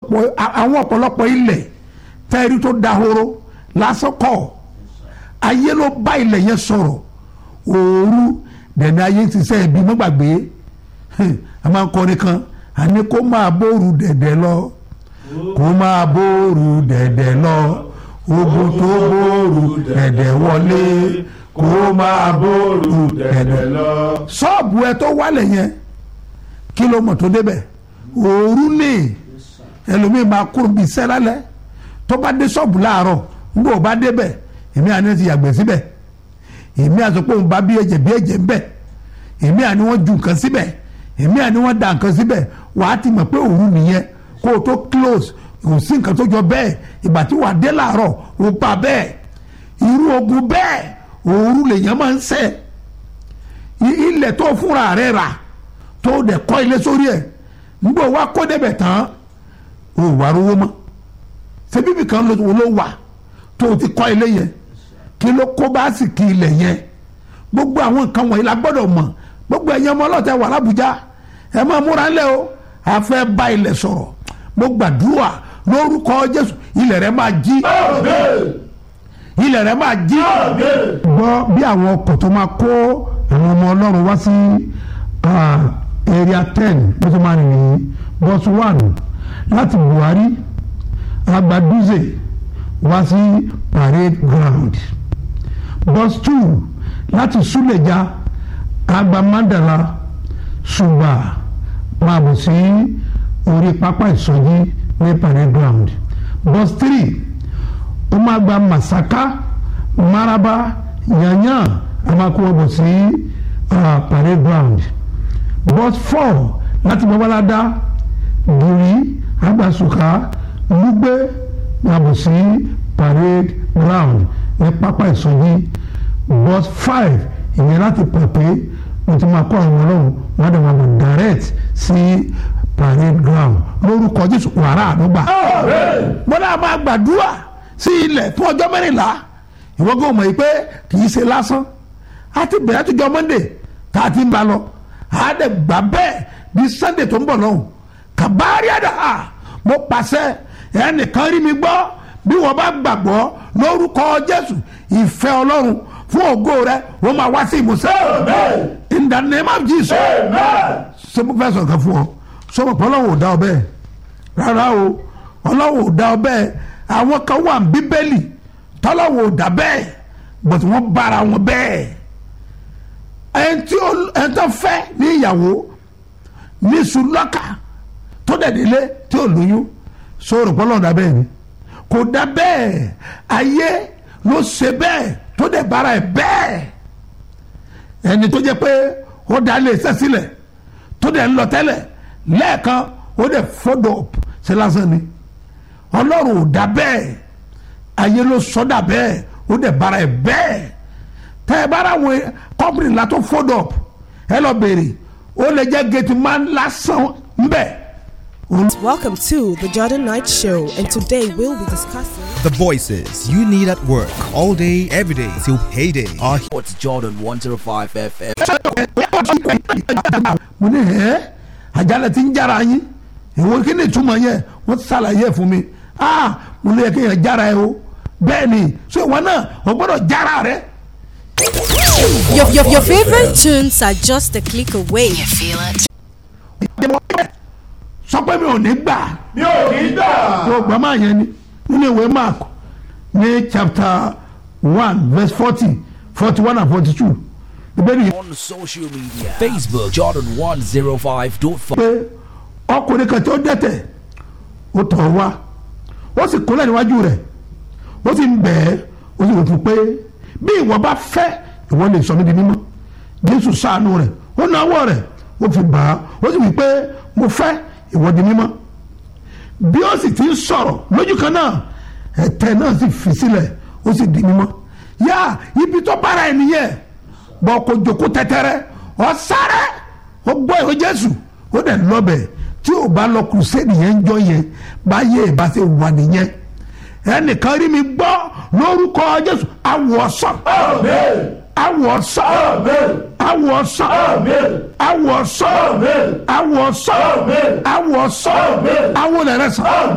ọ̀pọ̀ àwọn ọ̀pọ̀lọpọ̀ ilẹ̀ tẹ́rí tó dahoro lásán kọ́ ayé ló bá ilẹ̀ yẹn sọ̀rọ̀ òru dẹ̀ni ayé ti sẹ́ ẹbí mọ́gbàgbé a máa ń kọrin kan àní kó máa bóoru dẹ̀dẹ̀ lọ kó máa bóoru dẹ̀dẹ̀ lọ ogun tó bóoru dẹ̀dẹ̀ wọlé kó máa bóoru dẹ̀dẹ̀ lọ. ṣọ́ọ̀bù ẹ tó wálẹ̀ yẹn kí ló mọ̀ tó débẹ̀ òru ni ẹlòmíì máa kúrò bíi sẹ́lálẹ́ tó bá dé ṣọ́ọ̀bù láàárọ̀ nígbà ó bá débẹ̀ èmi àní ti yàgbẹ́ síbẹ̀ èmi àti pé òun bá bí ẹ̀jẹ̀ bí ẹ̀jẹ̀ ń bẹ̀ èmi àní wọ́n ju nǹkan síbẹ̀ èmi àní wọ́n da nǹkan síbẹ̀ wàá ti mọ̀ pé òru nìyẹn kó o tó close kò sí nǹkan tó jọ bẹ́ẹ̀ ìgbà tí wàá dé láàárọ̀ ó bá bẹ́ẹ̀ irú ogun bẹ́ẹ̀ òru lèèyàn máa ń ṣe ilẹ̀ tó fúnra rẹ̀ rà tó dẹ̀ kọ́ ilé sórí ẹ̀ nígbà wá kó débẹ̀ tán o wà rówó mọ́ ṣebí mi kan ló wà tó o ti kọ́ ilé yẹn kí ló kó bá sì kí ilẹ̀ yẹn gbogbo àwọn nǹkan wọ̀nyí la gbọ́dọ̀ mọ̀ gbogbo ẹ̀yàn ọmọ ọlọ́tẹ̀ wà lábújá ẹ máa múra ńlẹ̀ o a fẹ́ bá ilẹ̀ sọ̀rọ̀ mo gbàdúrà lórúkọ Jésù ilẹ̀ rẹ máa jí ilẹ̀ rẹ máa jí. gbọ́ bí àwọn ọkọ̀ tó máa kó àwọn ọmọ ọlọ́run wá sí area ten bó ṣe máa rìn nìyí bus one láti Buhari Agbaduze wá sí parade ground bus two láti Suleja Agbamandala Suba máa bọ̀ sí orí pápá ìsọjí ní parade ground bus three ó máa gba Masaka Maraba Yanyan a máa kó wọn bọ̀ sí parade ground bus four láti Babalada Giri Agbasuka Lugbe máa bọ̀ sí parade ground ní pápá ìsọjí bus five ìyẹn láti pẹ̀pẹ́ mo ti máa kọ́ àwọn ọlọ́run wọ́n dẹ̀ máa bọ̀ direct sí parade ground lórúkọ Jésù wàrà àdúgbà. mo náà máa gbàdúrà sí ilẹ̀ fún ọjọ́ mẹ́rìnlá ìwọ́n gbọ́dọ̀ mọ̀ yìí pé kì í ṣe lásán a ti bẹ̀rẹ̀ àtijọ́ Monday tá a ti ń ba lọ a dẹ̀ gbà bẹ́ẹ̀ di Sunday tó ń bọ̀ lọ́hùn kàbárí àdá mo pàṣẹ ẹnìkan rí mi gbọ́ bí wọ́n bá gbàgbọ́ lórúkọ Jésù ìfẹ́ Ọlọ́run fún ògo rẹ wọ́n máa wá sí ìmúṣẹ. in the name of Jesus. ṣé mo fẹ́ sọ̀rọ̀ kan fún ọ sọ́mọ̀ pé Ọlọ́run ò dá ọ bẹ́ẹ̀ rárá o Ọlọ́run ò dá ọ bẹ́ẹ̀ àwọn kan wà ní Bíbélì tọ́lọ́run ò dá bẹ́ẹ̀ bọ̀tí wọ́n bára wọn bẹ́ẹ̀ ẹni tí ẹni tó fẹ́ ní ìyàwó ní sùlọ́kà tó dẹ̀ délé tí ò lóyún sọ̀rọ̀ pé Ọlọ́run dá bẹ́ẹ̀ ni kò dá bẹ́ẹ̀ ayé ló ṣe bẹ́ẹ̀ tó dẹ̀ bára ẹ̀ bẹ́ẹ̀ ẹni tó jẹ́ pé ó dá lè ṣẹ́ sílẹ̀ tó dẹ̀ ń lọ tẹ́lẹ̀ lẹ́ẹ̀kan ó dẹ̀ fọ́dọ̀ ṣe lásán ni ọlọ́run ò dá bẹ́ẹ̀ ayé ló sọ́dà bẹ́ẹ̀ ó dẹ̀ bára ẹ̀ bẹ́ẹ̀ tẹ́ ẹ bára wọn kọ́pìnì ńlá tó fọ́dọ̀ ẹ lọ béèrè ó lè jẹ́ gẹ̀tì máa ń lásán ńbẹ̀. Welcome to the Jordan Knight Show, and today we'll be discussing. The voices you need at work all day, every day till payday are here. It's Jordan 105 FM. mo ní ẹ àjálẹ̀ tí ń jára yín ìwọ kí ni ìtumọ̀ yẹn wọ́n ṣàlàyé ẹ̀ fún mi ah mo ní yẹ kí yẹn jára ẹ o bẹ́ẹ̀ ni so ìwọ náà o gbọ́dọ̀ jára rẹ. Your, your, your favorite tunes are just a click away. You feel it? sọ pé mi ò ní gbà mi ò ní gbà. tó gbà máa yẹn ni nínú ìwé mark ní chapter one verse forty forty one and forty two ìbéèrè yìí On social media Facebook Jordan 105.5. pé ọkùnrin kan tí ó dẹ́tẹ̀ ó tọ̀ wá ó sì kúnlẹ̀ níwájú rẹ̀ ó sì ń bẹ̀ ẹ́ ó sì wò fún pé bí ìwọ bá fẹ́ ìwọ lè sọ mí di mímọ́ jésù ṣàánú rẹ̀ ó náwó rẹ̀ ó fi bà á ó sì wí pé mo fẹ́ ìwọ di mímọ́ bí ó sì ti ń sọ̀rọ̀ lójú kan náà ẹ̀tẹ̀ náà sì fi sílẹ̀ ó sì di mímọ́ yá ibi tó bára ẹ̀ nìyẹn bọ́ kó jòkó tẹ́tẹ́rẹ́ ọ sáré ó gbọ́ ìwé jésù ó dẹ̀ lọ́bẹ̀ tí ò bá lọ kùrùsẹ́ẹ̀dì yẹn ń jọ yẹn báyé ìbá ṣe wà nìyẹn ẹnìkan rí mi gbọ́ lórúkọ jésù awọ sàn awọ sàn awọ sàn awọ sàn awọ sàn awọ sàn awọ lẹrẹ sàn